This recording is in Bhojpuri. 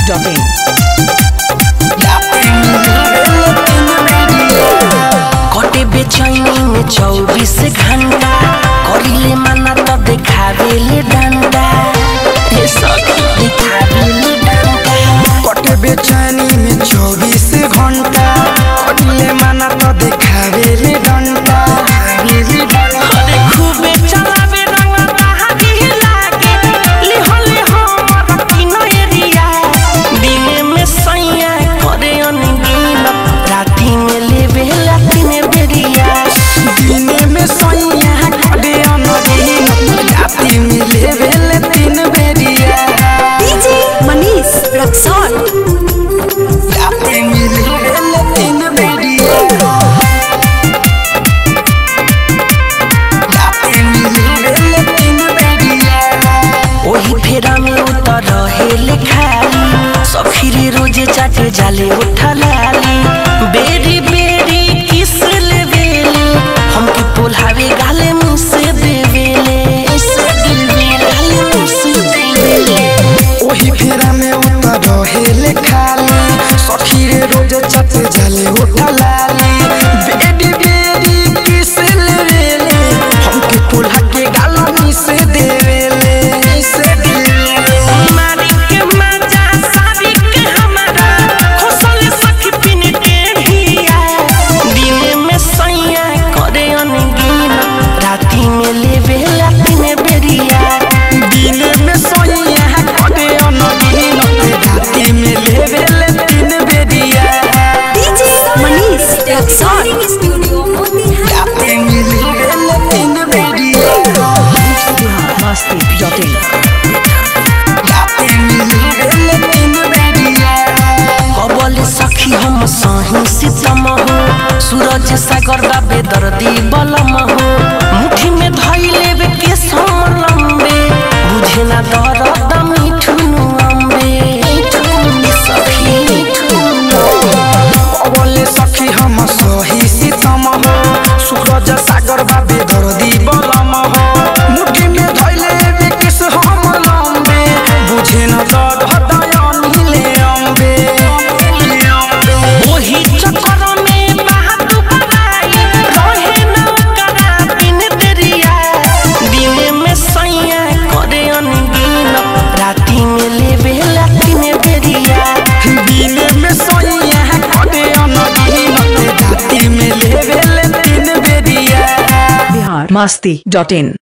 masti.in. कटे बेचैनी में चौबीस घंटा करिले माना तो देखावेले डंडा हे सखी देखावेले डंडा कटे बेचैनी में चौबीस घंटा कटले माना तो देखावे रे डंडा अरे खूबे चलावे रंग बहागी लागे लिहो लिहो रखिनो एरिया दिने में सैया करे अनगीन राती में लेवे लातिन बेरिया दिने में सोइया कटे अनदीन राती में लेवेले तीन बेरिया DJ Manish Raksol. राती में लेवेले तीन बेरिया राती में लेवेले तीन बेरिया ओही फेरा में उतर रहेले खाली सखीरे रोजे चाटे जाले उठा लाली बेरी बेरी किस लेवेले हमके पोल्हावे गाले मुंह से देवेले से देवेले गाले मुंह से देवेले ओही फेरा में उतर रहेले खाली सखी रे रोज चट जले उठा लाली बेडी बेडी किस लेवेले हमके पुल्हा के गालनी से देवेले से देवेले मारी के मजा सारी के हमारा खोसल सखी पिन के भिया दिन में सैया करे अनगीन राती में लेवे लाती में बेरिया दिन में सोइया कटे अनदीन राती में लेवेले तीन बेरिया DJ Manish Raksol. राती में लेवेले तीन बेरिया masti.in. राती में लेवेले तीन बेरिया कबल सखी हम सही सीतम हो सूरज सागर बाबे दर्दी बलम हो मुट्ठी में धई लेवे के सम लंबे बुझे ना दर्द मिठुनु अम्बे मिठुनु सखी मिठुनु अबले सखी हम सही सीतम हो सूरज सागर बाबे दर्दी बलम हो मुट्ठी में धैले विकिस हम लंबे बुझे न दर्द दयानिले अम्बे ओही चक्कर में बात बनाई रहे न करा बिन दरिया दिन में सैया करे अनगीन राती में लेवे लातिन बेरिया दिन में सोइया कटे अनदीन राती में लेवेले तीन बेरिया Bihar masti.in.